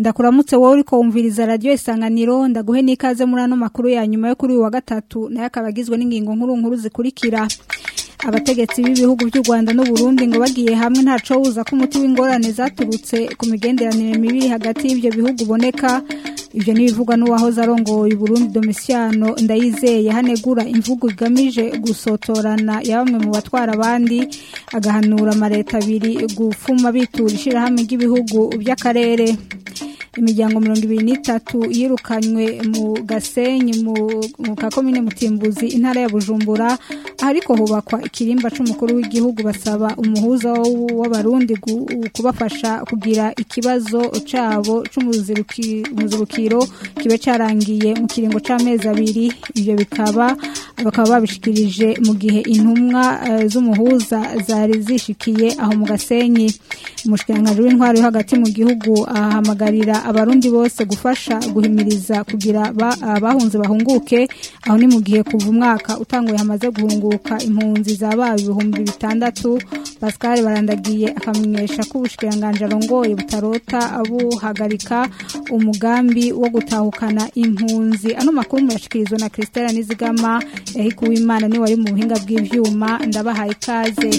ndakuramutse wowe uriko wumviriza radio isanganiro ndaguhe n'ikaze muri ano makuru ya nyuma yo kuri uyu wa gatatu nayo akaba agizwe n'ingingo nkuru nkuru zikurikira abategetsi b'ibihugu by'u Rwanda n'u Burundi ngo bagiye hamwe ntaco wuza ko umuti w'ingorane zaturutse ku migenderanire mibi hagati y'ivyo bihugu boneka ivyo nibivugwa n'uwahoze arongoye Burundi Domiciano ndayizeye hanegura imvugo igamije gusotorana ya bamwe mu batwara abandi agahanura amareta abiri gufuma bitura ishirahamwe ry'ibihugu by'akarere imiryango mirongo ibiri n'itatu yirukanywe mu gasenyi mu kakomine mutimbuzi intara ya bujumbura ariko hubakwa ikirimba c'umukuru w'igihugu basaba umuhuza w'abarundi kubafasha kugira ikibazo cabo c'umuzibukiro kibe carangiye mu kiringo c'amezi abiri ivyo bikaba bakaba babishikirije mu gihe intumwa z'umuhuza zari zishikiye aho mu gasenyi umushikiranganji w'intwaro yo hagati mu gihugu ahamagarira abarundi bose gufasha guhimiriza kugira abahunze bahunguke aho ni mu gihe kuva umwaka utanguye hamaze guhunguka impunzi zabaye ibihumbi bitandatu Pascal barandagiye akamenyesha ko ubushikiranganje arongoye butarota buhagarika umugambi wo gutahukana impunzi ano makuru murashikirizwa na Christelle Nizigama Eric Uwimana ni wari mu buhinga bw'ivyuma ndabahaye ikaze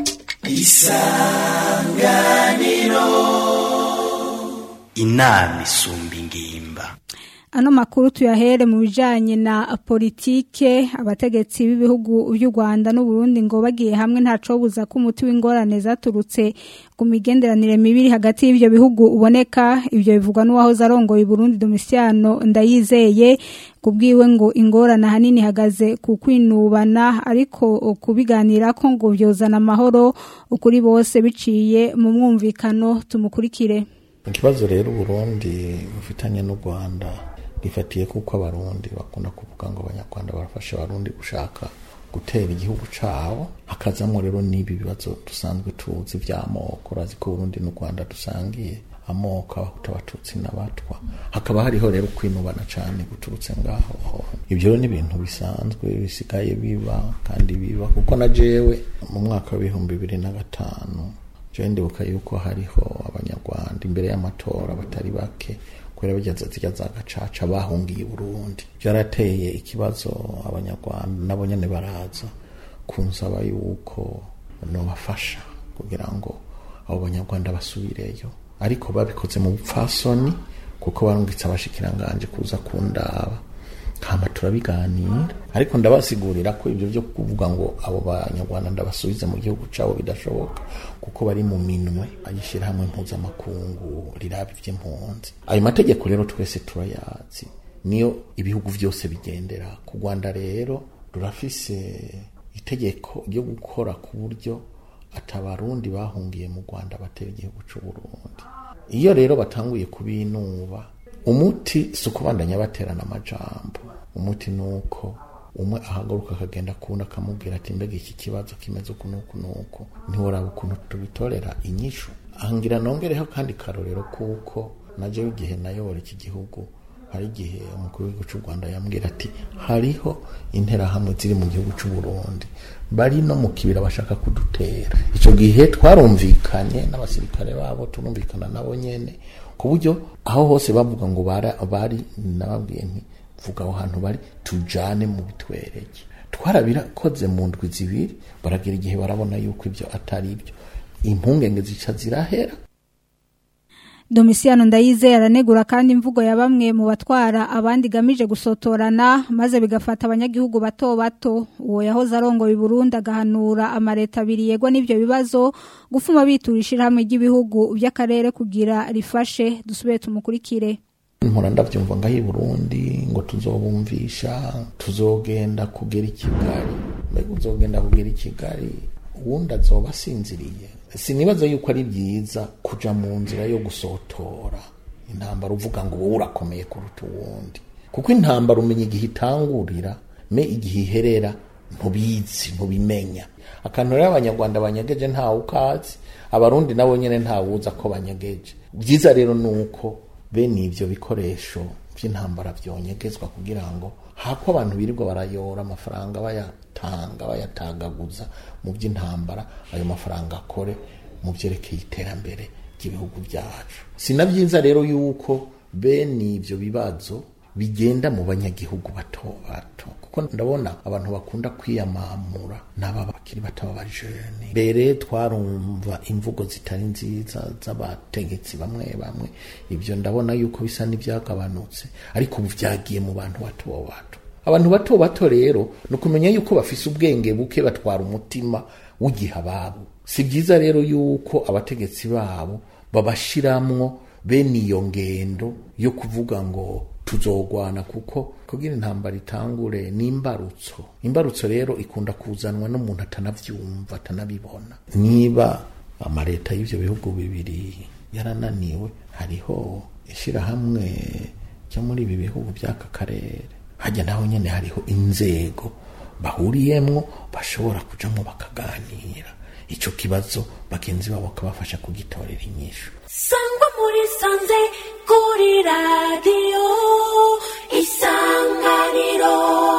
isanganiro inama isumba ingimba ano makuru tuyahere mu bijanye na politike abategetsi b'ibihugu by'u Rwanda n'u Burundi ngo bagiye hamwe ntaco buza ko umuti w'ingorane zaturutse ku migenderanire mibiri hagati y'ivyo bihugu uboneka ivyo bivugwa n'uwahoze arongoye Burundi Domiciano ndayizeye kubwiwe ngo ingorane hanini hagaze ku kwinubana ariko kubiganira ko ngo vyozana amahoro ukuri bose biciye mu mwumvikano tumukurikire ikibazo rero Burundi bufitanye n'u Rwanda gifatiye kuko abarundi bakunda kuvuga ngo abanyarwanda barafasha abarundi gushaka gutera igihugu cabo hakazamo rero n'ibi bibazo dusanzwe tuzi vy'amoko urazi ko Burundi n'u Rwanda dusangiye amoko abahutu abatutsi n'abatwa hakaba hariho rero kwinubana cane guturutse ngaho ivyo rero ni ibintu bisanzwe bisigaye biba kandi biba kuko na jewe mu mwaka w'ibihumbi bibiri na gatanu jewe ndibuka yuko hariho abanyarwanda imbere y'amatora batari bake kubera bageze zijya za gacaca bahungiye Burundi byarateye ikibazo abanyarwanda nabo nyene baraza kunsaba yuko nobafasha kugira ngo abo banyarwanda basubireyo ariko babikoze mu bupfasoni kuko barungitse abashikiranganje kuza kundaba hama turabiganira ariko ndabasigurira ko ibyo byo kuvuga ngo abo banyarwanda ndabasubize mu gihugu cabo bidashoboka kuko bari mu minwe ayishyira hamwe mpuzamakungu riraba ivy'impunzi ayo mategeko rero twese turayazi niyo ibihugu vyose bigendera ku rwanda rero rurafise itegeko ryo gukora ku buryo atabarundi bahungiye mu rwanda batera igihugu c'uburundi iyo rero batanguye kubinuba umuti si ukubandanya baterana amajambo umuti ni uko umwe ahagaruka akagenda kuwundi akamubwira ati mbega iki kibazo kimeze uku n'uku n'uku ntiworaba ukuntu tubitorera inyishu ahangira nongereho kandi karorero kuko najewe igihe nayobora iki gihugu hari igihe umukuru w'igihugu cy'u rwanda yambwira ati hariho interahamwe ziri mu gihugu cy'u burundi bari no mu kibira bashaka kudutera icyo gihe twarumvikanye n'abasirikare babo turumvikana nabo nyene ku buryo aho hose bavuga ngo bari nababwiye nti vuga aho hantu bari tujane mu bitwereke twarabirakoze mu ndwi zibiri baragira igihe barabona yuko ibyo atari ibyo impungenge zica zirahera Domiciano Ndayizeye aranegura kandi imvugo ya bamwe mu batwara abandi gamije gusotorana maze bigafata abanyagihugu bato bato uwo yahoze arongoye Burundi agahanura amareta abiri yegwa n'ivyo bibazo gufuma biturishira hamwe ry'ibihugu by'akarere kugira rifashe dusubire tumukurikire mpora ndavyumva ngaho i Burundi ngo tuzobumvisha tuzogenda kugera i Kigali mbega uzogenda kugera i Kigali uwundi azoba asinziriye sinibaza yuko ari byiza kuja mu nzira yo gusotora intambara uvuga ngo wowe urakomeye kuruta uwundi kuko intambara umenya igihe itangurira me igihe iherera ntubizi ntubimenya akantu rero abanyarwanda banyegeje ntawe ukazi abarundi nabo nyene ntawuza ko banyegeje byiza rero ni uko bene ivyo bikoresho vy'intambara vyonyegezwa kugira ngo hako abantu birirwa barayora amafaranga bayatanga bayatagaguza mu by'intambara ayo mafaranga akore mu byerekeye iterambere ry'ibihugu byacu si na byiza rero yuko bene ibyo bibazo bigenda mu banyagihugu bato bato kuko ndabona abantu bakunda kwiyamamura n'aba bakiri bato b'abajene mbere twarumva imvugo zitari nziza z'abategetsi bamwe bamwe ibyo ndabona yuko bisa n'ibyagabanutse ariko ubu byagiye mu bantu bato bato abantu bato bato rero ni ukumenya yuko bafise ubwenge buke batwara umutima w'igihe ababo si byiza rero yuko abategetsi babo babashiramwo bene iyo ngendo yo kuvuga ngo tuzogwana kuko kugira intambara itangure ni imbarutso imbarutso rero ikunda kuzanwa n'umuntu atanavyumva atanabibona niba amaleta y'ivyo bihugu bibiri yarananiwe hariho ishirahamwe ryo muri ibi bihugu by'aka karere hajya naho nyene hariho inzego bahuriyemwo bashobora kujamwo bakaganira ico kibazo bagenzi babo bakabafasha kugitorera inyishu sangwa muri sanze kuri radiyo isanganiro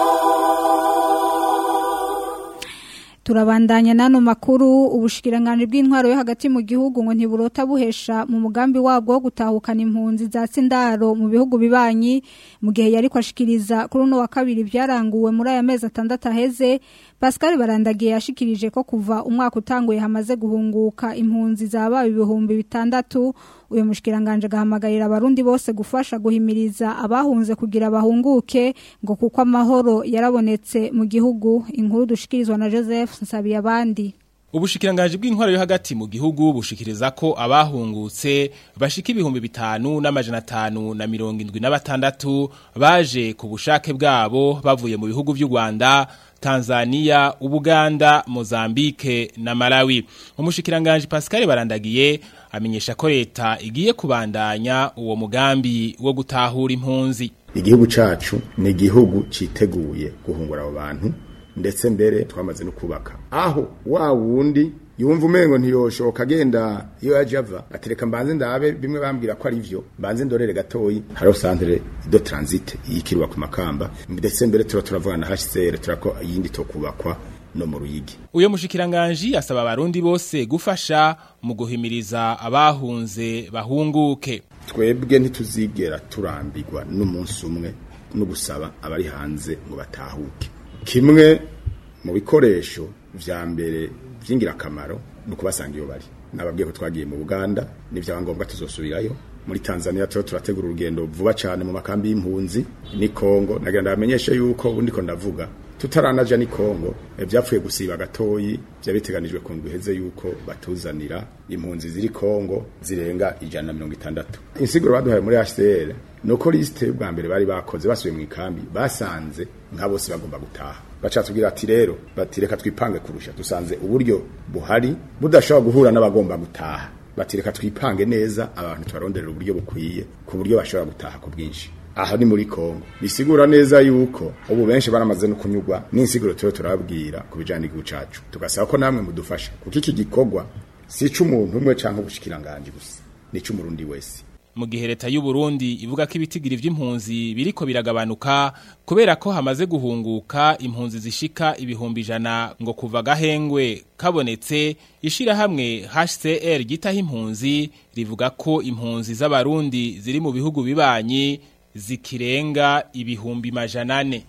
turabandanya n'ano makuru ubushikiranganji bw'intwaro yo hagati mu gihugu ngo ntiburota buhesha mu mugambi wabwo wo gutahukana impunzi za sindaro mu bihugu bibanyi mu gihe yari kwashikiriza kuri uno wa kabiri byaranguwe muri aya mezi atandatu aheze Pascal Barandagiye yashikirije ko kuva umwaka utanguye hamaze guhunguka impunzi zabaye ibihumbi bitandatu uyu mushikiranganje gahamagarira abarundi bose gufasha guhimiriza abahunze kugira bahunguke ngo kuko amahoro yarabonetse mu gihugu inkuru dushikirizwa na Joseph Nsabiye abandi Ubushikiranganji bw'intwaro yo hagati mu gihugu bushikiriza ko abahungutse bashika ibihumbi bitanu n'amajana atanu na mirongo indwi na batandatu baje ku bushake bwabo bavuye mu bihugu by'u Rwanda Tanzania, Ubuganda, Mozambique na Malawi. Umushikiranganji Pascal Barandagiye amenyesha ko leta igiye kubandanya uwo mugambi wo gutahura impunzi. Igihugu cacu ni igihugu citeguye guhungura abo bantu ndetse mbere twamaze no kubaka aho wa wundi yumva umengo ntiyoshoka agenda iyo yaje ava atereka mbanze ndabe bimwe bambwira ko ari vyo mbanze ndorere gatoyi hariho centre de transit yikirwa ku makamba ndetse mbere tuba turavugana na HCR turako yindi to kubakwa no mu ruyigi uyo mushikiranganji asaba abarundi bose gufasha mu guhimiriza abahunze bahunguke twebwe ntituzigera turambirwa n'umunsi umwe no gusaba abari hanze ngo batahuke kimwe mu bikoresho vya mbere vy'ingirakamaro ni ukubasanga iyo bari nababwiye ko twagiye mu Buganda n'ivyangombwa tuzosubirayo muri Tanzania tuba turategura urugendo vuba cyane mu makambi y'impunzi ni Kongo nagira ndamenyeshe yuko ubundi ko ndavuga tutaranaja ni Kongo byapfuye gusiba gatoyi byabiteganijwe ku ndwiheze yuko batuzanira impunzi ziri Kongo zirenga ijana na mirongo itandatu insiguro baduhaye muri HCR nuko liste y'ubwa mbere bari bakoze basubiye mu ikambi basanze nka bose bagomba gutaha bacatubwira ati rero bati reka twipange kurusha dusanze uburyo buhari budashobora guhura n'abagomba gutaha bati reka twipange neza abantu tubaronderera uburyo bukwiye ku buryo bashobora gutaha ku bwinshi aha ni muri Kongo bisigura neza yuko ubu benshi baramaze no kunyugwa n'insiguro tuyo turabwira ku bijanye n'igihugu cacu tugasaba ko namwe mudufasha kuko iki gikorwa si c'umuntu umwe canke ubushikiranganje gusa ni c'umurundi wese mu gihe leta y'u Burundi ivuga ko ibitigiri vy'impunzi biriko biragabanuka kubera ko hamaze guhunguka impunzi zishika ibihumbi ijana ngo kuva gahengwe kabonetse ishira hamwe HCR gitaho impunzi rivuga ko impunzi z'abarundi ziri mu bihugu bibanyi zikirenga ibihumbi majana ane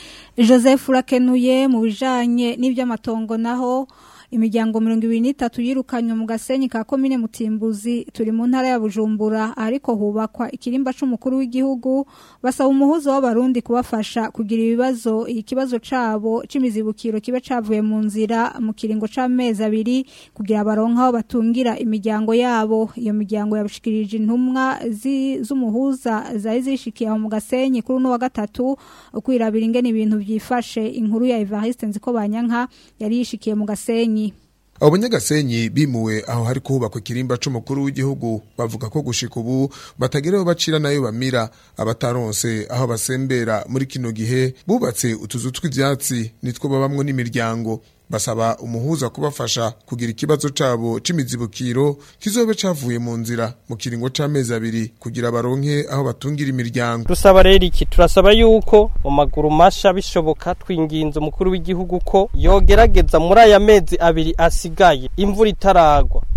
Joseph urakenuye mu bijanye n'ivy'amatongo naho imiryango mirongo ibiri n'itatu yirukanywe mu gasenyi ka komine mutimbuzi turi mu ntara ya bujumbura ariko hubakwa ikirimba c'umukuru w'igihugu basaba umuhuzo w'abarundi kubafasha kugira ibibazo ikibazo cabo c'imizibukiro kibe cavuye mu nzira mu kiringo c'amezi abiri kugira baronke aho batungira imiryango yabo iyo miryango yabushikirije intumwa z'umuhuza zari zishikiye aho mu gasenyi kuri uno wa gatatu kwirabira ingene ibintu vyifashe inkuru ya Evariste Nziko Banyanka yari yishikiye mu gasenyi abo banyagasenyi bimuwe aho hari kubakwa ikirimba c'umukuru w'igihugu bavuga ko gushika ubu batageraho bacira nayo bamira abataronse aho basembera muri kino gihe bubatse utuzu tw'ivyatsi nitwo babamwo n'imiryango basaba umuhuza kubafasha kugira ikibazo cabo c'imizibukiro kizobe cavuye mu nzira mu kiringo c'amezi abiri kugira baronke aho batungira imiryango dusaba rero iki turasaba yuko mu maguru masha bishoboka twinginze umukuru w'igihugu ko yogerageza muri aya mezi abiri asigaye imvura itaragwa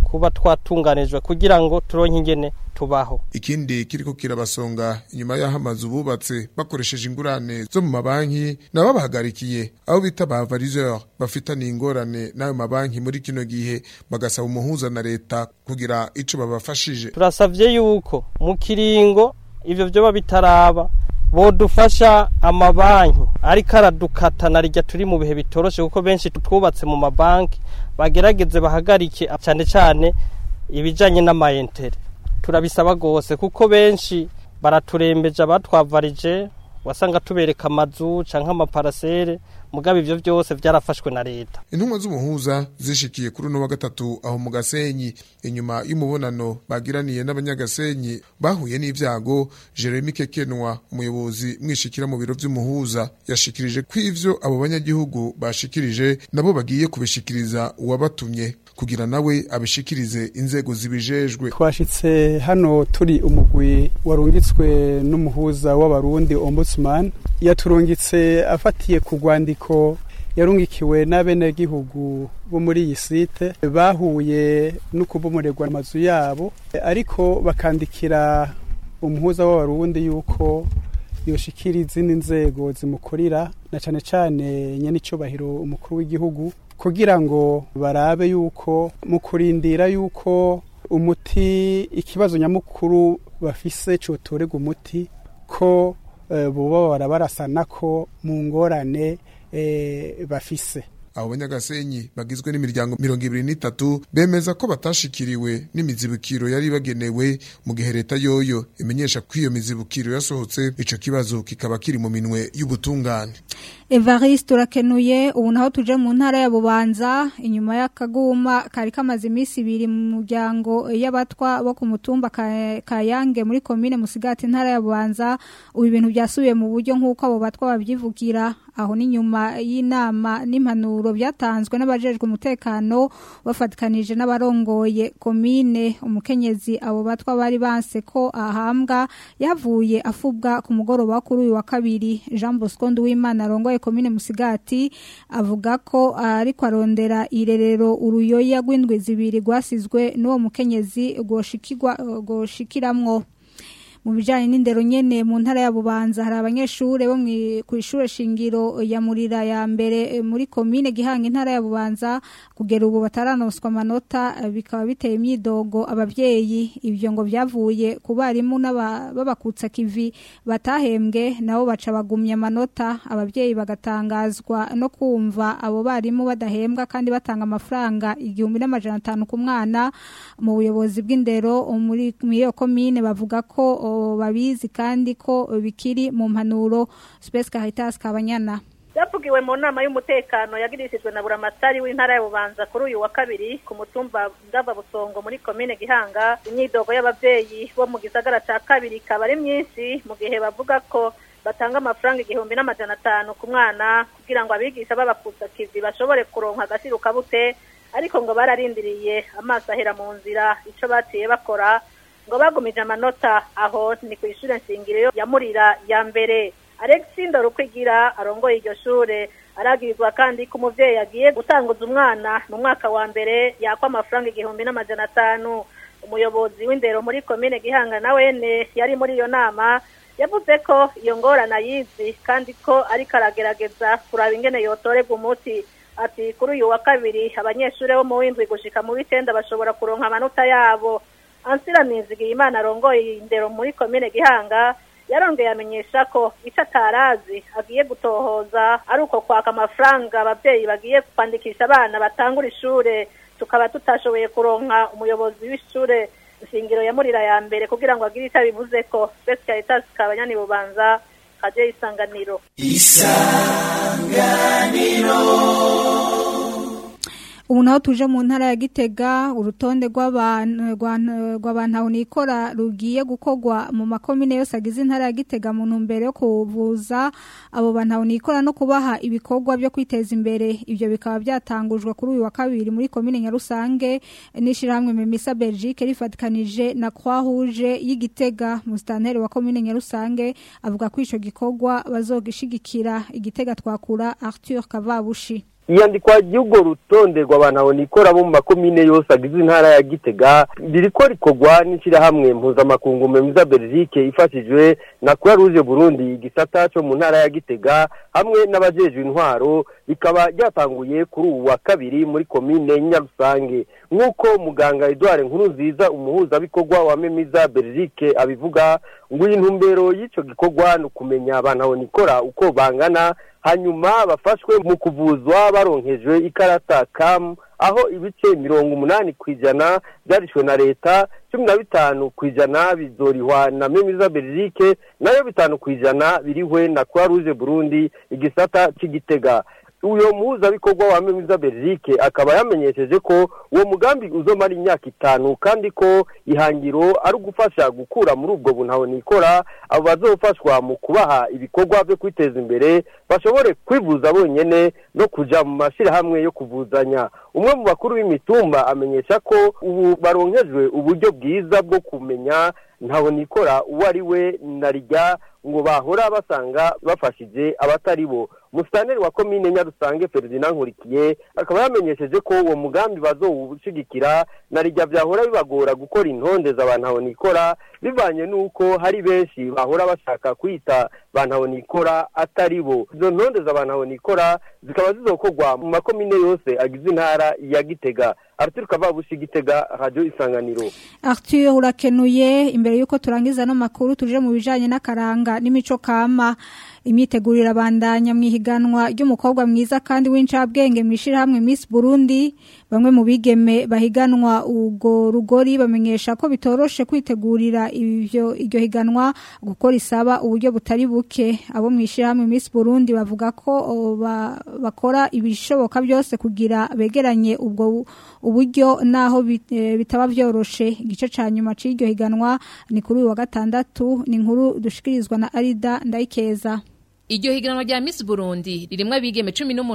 kuba twatunganijwe kugira ngo turonke ingene tubaho ikindi kiriko kirabasonga inyuma y'aho amazu bubatse bakoresheje ingurane zo mu mabanki nabo bahagarikiye aho bita ba variseur bafitaniye ingorane n'ayo mabanki muri kino gihe bagasaba umuhuza na leta kugira ico babafashije turasavye yuko mu kiringo ivyo vyoba bitaraba bodufasha amabanki ariko aradukata na rijya turi mu bihe bitoroshe kuko benshi twubatse mu mabanki bagerageze bahagarike cyane cyane ibijanye n'amayentere turabisaba gose kuko benshi baraturembeje abatwavarije wasanga tubereka amazu canke amaparasere mugabo ivyo vyose vyarafashwe na leta intumwa z'umuhuza zishikiye kuri uno wa gatatu aho mu gasenyi inyuma y'umubonano bagiraniye n'abanyagasenyi bahuye n'ivyago jeremy kekenwa umuyobozi mwishikira mu biro vy'umuhuza yashikirije ko ivyo abo banyagihugu bashikirije nabo bagiye kubishikiriza uwabatumye kugira nawe abishikirize inzego zibijejwe twashitse hano turi umugwi warungitswe n'umuhuza w'abarundi ombudsman yaturungitse afatiye ku rwandiko yarungikiwe n'abenegihugu bo muri iyi site bahuye no kubomorerwa amazu yabo ariko bakandikira umuhuza w'abarundi yuko yoshikira izindi nzego zimukurira na cane cane nyenicubahiro umukuru w'igihugu kugira ngo barabe yuko mu kurindira yuko umuti ikibazo nyamukuru bafise cotorega umuti ko boba barabarasana ko mu ngorane bafise abo banyagasenyi bagizwe n'imiryango mirongo ibiri n'itatu bemeza ko batashikiriwe n'imizibukiro yari bagenewe mu gihe leta yoyo imenyesha ko iyo mizibukiro yasohotse ico kibazo kikaba kiri mu minwe y'ubutungane Evariste urakenuye ubu naho tuje mu ntara ya Bubanza inyuma y'akaguma kari kamaze iminsi ibiri mu muryango y'abatwa bo ku mutumba Kayange muri komine Musigati ntara ya Bubanza ubu ibintu byasubiye mu buryo nk'uko abo batwa babyivugira aho ni nyuma y'inama n'impanuro byatanzwe n'abajejwe umutekano bafatikanije n'abarongoye komine umukenyezi abo batwa bari banse ko ahambwa yavuye afubwa ku mugoroba kuri uyu wa kabiri Jean Bosco Nduwimana arongoye komine Musigati avuga ko ariko arondera irerero uruyoya rw'indwi zibiri rwasizwe n'uwo mukenyezi gwoshikirwa gwoshikiramwo mu bijanye n'indero nyene mu ntara ya Bubanza hari abanyeshure bo ku ishure shingiro ya Murira ya mbere muri komine Gihanga intara ya Bubanza kugera ubu bataranoswa amanota bikaba biteye imyidogo abavyeyi ibyo ngo byavuye ku barimu n'ababakutsa kivi batahembwe nabo baca bagumya amanota abavyeyi bagatangazwa no kumva abo barimu badahembwa kandi batanga amafaranga igihumbi n'amajana atanu ku mwana mu buyobozi bw'indero muri iyo komine bavuga ko babizi kandi ko bikiri mu mpanuro Space Caritas Kabanyana byavugiwe mu nama y'umutekano yagirishijwe na buramatari w'intara ya bubanza kuri uyu wa kabiri ku mutumba ndava busongo muri komine gihanga imyidogo y'abavyeyi bo mu gisagara ca kabiri ikaba ari myinshi mu gihe bavuga ko batanga amafaranga igihumbi n'amajana atanu ku mwana kugira ngo abigisha b'abakutsa kivi bashobore kuronka agasiru kabute ariko ngo bararindiriye amaso ahera mu nzira ico baciye bakora ngo bagumije amanota aho ni ku ishure nshingiro ya murira ya mbere Alexi Ndorukwigira arongoye iryo shure aragirizwa kandi ko umuvyeyi agiye gutanguza umwana mu mwaka wa mbere yakwa amafaranga igihumbi n'amajana atanu umuyobozi w'indero muri komine Gihanga na wene yari muri iyo nama yavuze ko iyo ngorana yizi kandi ko ariko aragerageza kuraba ingene yotorerwa umuti ati kuri uyu wa kabiri abanyeshure bo mu w'indwi gushika mu w'icenda bashobora kuronka amanota yabo ansira nizigiye imana arongoye indero muri komine gihanga yarongeye amenyesha ko icyo atarazi agiye gutohoza ari uko kwaka amafaranga ababyeyi bagiye kwandikisha abana batangura ishure tukaba tutashoboye kuronka umuyobozi w'ishure ishingiro ya murira ya mbere kugira ngo agire icyo abivuze ko Space Caritas kabanyani bubanza kaje isanganiro isanganiro ubu naho tuje mu ntara ya gitega urutonde rw'abantu aho nikora rugiye gukorwa mu makomine yose agize intara ya gitega mu ntumbero yo kuvuza abo bantu aho nikora no kubaha ibikorwa byo kwiteza imbere ibyo bikaba byatangujwe kuri uyu wa kabiri muri komine nyarusange n'ishyirahamwe memisa belgique rifatikanije na croix rouge y'igitega musitanteri wa komine nyarusange avuga ko icyo gikorwa bazogishigikira igitega twakura arthur kavabushi iyandikwa ry'urwo rutonde rw'abantu aho nikora bo mu makomine yose agize intara ya gitega ririko rikorwa n'ishyirahamwe mpuzamakungu memiza belgique ifashijwe na croix rouge burundi igisata cyo mu ntara ya gitega hamwe n'abajejwe intwaro rikaba ryatanguye kuri ubu wa kabiri muri komine nyarusange nk'uko muganga edouard nkurunziza umuhuzabikorwa wa memiza belgique abivuga ngo iyi ntumbero y'icyo gikorwa ni ukumenya abantu aho nikora uko bangana hanyuma bafashwe mu kuvuzwa baronkejwe ikarata kamu aho ibice mirongo umunani ku ijana byarishwe na leta cumi na bitanu ku ijana bizorihwa na memiza belgique nayo bitanu ku ijana birihwe na croix rouge burundi igisata cy'igitega uyo muhuzabikorwa wa memiza belgique akaba yamenyesheje ko uwo mugambi uzomara imyaka itanu kandi ko ihangiro ari ugufasha gukura muri ubwo buntaho nikora abo bazofashwa mu kubaha ibikorwa byo kwiteza imbere bashobore kwivuza bonyene no kuja mu mashirahamwe yo kuvuzanya umwe mu bakuru b'imitumba amenyesha ko ubu baronkejwe uburyo bwiza bwo kumenya ntaho nikora uwo ari we narijya ngo bahora basanga bafashije abatari bo musitaneri wa komine nyarusange ferdinand nkurikiye akaba yamenyesheje ko uwo mugambi bazowushigikira narijya byahora bibagora gukora intonde z'abantu aho nikora bivanye n'uko hari benshi bahora bashaka kwita bantu aho nikora atari bo izo ntonde z'abantu aho nikora zikaba zizokorwa mu makomine yose agize intara ya gitega arthur kavabushi gitega radio isanganiro Arthur urakenuye imbere yuko turangiza no makuru tuje mu bijanye n'akaranga n'imico kama imyitegurira bandanya mu ihiganwa ry'umukobwa mwiza kandi w'incabwenge mwishira hamwe Miss Burundi bamwe mu bigeme bahiganwa ugo rugori bamenyesha ko bitoroshe kwitegurira ivyo iryo higanwa gukora isaba uburyo butari buke abo mwishira hamwe Miss Burundi bavuga ko o, ba, bakora ibishoboka byose kugira begeranye ubwo uburyo naho bit- eh, bitaba vyoroshe igice ca nyuma c'iryo higanwa ni kuri uyu wa gatandatu ni inkuru dushikirizwa na Arida Ndayikeza Iryo higanwa rya Miss Burundi ririmwo abigeme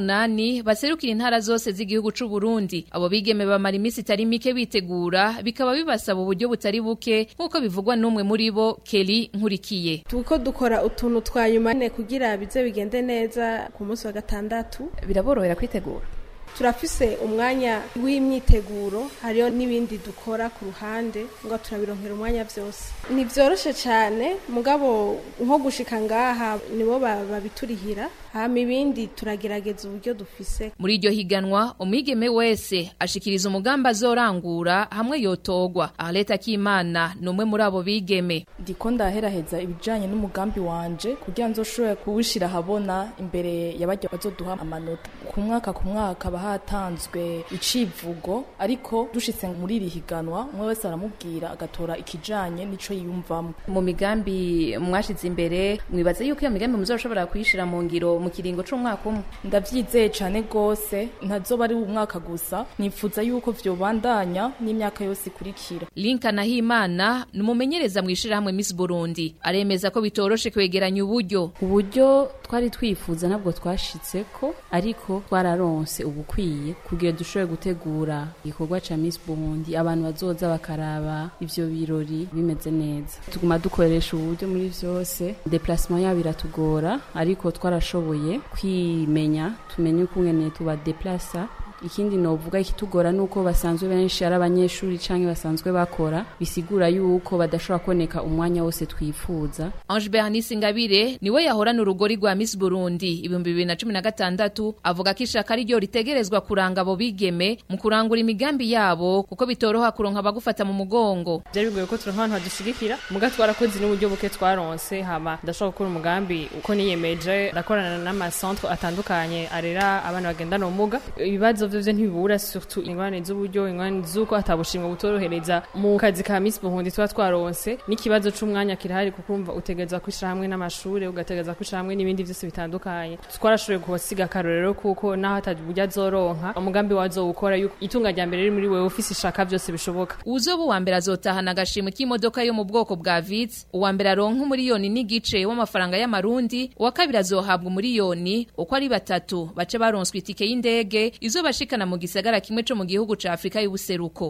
18 baserukira intara zose z'igihugu c'u Burundi. Abo bigeme bamara imisi itari mike bitegura bikaba bibasaba uburyo butari buke nkuko bivugwa n'umwe muri bo Kelly Nkurikiye. tuko dukora utuntu twa nyuma ne kugira bize bigende neza ku munsi wa gatandatu biraborohera kwitegura turafise umwanya w'imyiteguro hariyo n'ibindi dukora ku ruhande ngo turabironkera umwanya byose ntibyoroshe cyane mugabo nko gushika ngaha nibo ba- babiturihira hama ibindi turagerageza uburyo dufise Muri iryo higanwa umwigeme wese ashikiriza umugambi azorangura hamwe yotogwa. Arleta Kimana ni umwe muri abo bigeme. ndiko ndaheraheza ibijanye n'umugambi wanje kugira nzoshobore kuwushira habona imbere y'abajya bazoduha amanota ku mwaka ku mwaka haba hatanzwe icivugo ariko dushitse muri iri higanwa umwe wese aramubwira agatora ikijanye n'ico yiyumvamo Mu migambi mwashize imbere mwibaza yuko iyo migambi muzoshobora kuyishira mu ngiro mu kiringo c'umwaka umwe. ndavyizeye cane gose ntazoba ari umwaka gusa nifuza yuko vyobandanya n'imyaka yose ikurikira Linka Nahimana ni umumenyereza mu ishirahamwe Miss Burundi. Aremeza ko bitoroshe kwegeranya uburyo. uburyo twari twifuza ntabwo twashitseko ariko twararonse ubukwiye kugira dushobore gutegura igikorwa ca Miss Burundi abantu bazoza bakaraba ivyo birori bimeze neza tuguma dukoresha uburyo muri vyose déplacement yabo iratugora ariko twarashoboye kwimenya tumenye ukungene tuba deplasa ikindi novuga ikitugora nuko basanzwe benshi ari abanyeshuri canke basanzwe bakora bisigura yuko badashobora kuboneka umwanya wose twifuza Ange Bernice Ngabire niwe yahorana urugori rwa Miss Burundi ibihumbi bibiri na cumi na gatandatu avuga ko ishaka ari ryo ritegerezwa kuranga abo bigeme mu kurangura imigambi yabo kuko bitoroha kuronka abagufata mu mugongo. byari bigoye ko turonka abantu badushigikira muga twarakoze n'uburyo buke twaronse hama ndashobora gukora umugambi uko niyemeje ndakorana n'amacentre atandukanye arera abana bagendana ubumuga ibibazo vyo vyo ntibibura surtout ingorane z'uburyo ingorane z'uko atabushimwe butorohereza mu kazi ka Miss Burundi tuba twaronse n'ikibazo c'umwanya kirahari kuko urumva utegerezwa kwishira hamwe n'amashure ugategereza kwishira hamwe n'ibindi vyose bitandukanye twarashoboye kuhasiga akarorero kuko naho ataburyo azoronka umugambi wazowukora yuko itunga rya mbere riri muri wewe ufise ishaka vyose bishoboka Uzoba uwa mbere azotahana agashimwe k'imodoka yo mu bwoko bwa Vitz, uwa mbere aronka umuriyoni n'igice w'amafaranga y'amarundi, uwa kabiri azohabwa umuriyoni uko ari batatu bace baronswe itike y'indege izobashikana mu gisagara kimwe co mu gihugu ca Afrika y'ubuseruko.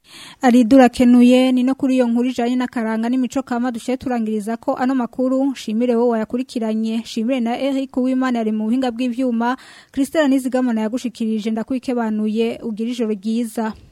Aridura kenuye ni no kuri iyo nkuru ijanye n'akaranga n'imico kama dushe turangiriza ko ano makuru shimire wowe wayakurikiranye shimire na Eric Uwimana ari mu buhinga bw'ivyuma Christelle Nizigamana yagushikirije ndakwikebanuye ugira ijoro ryiza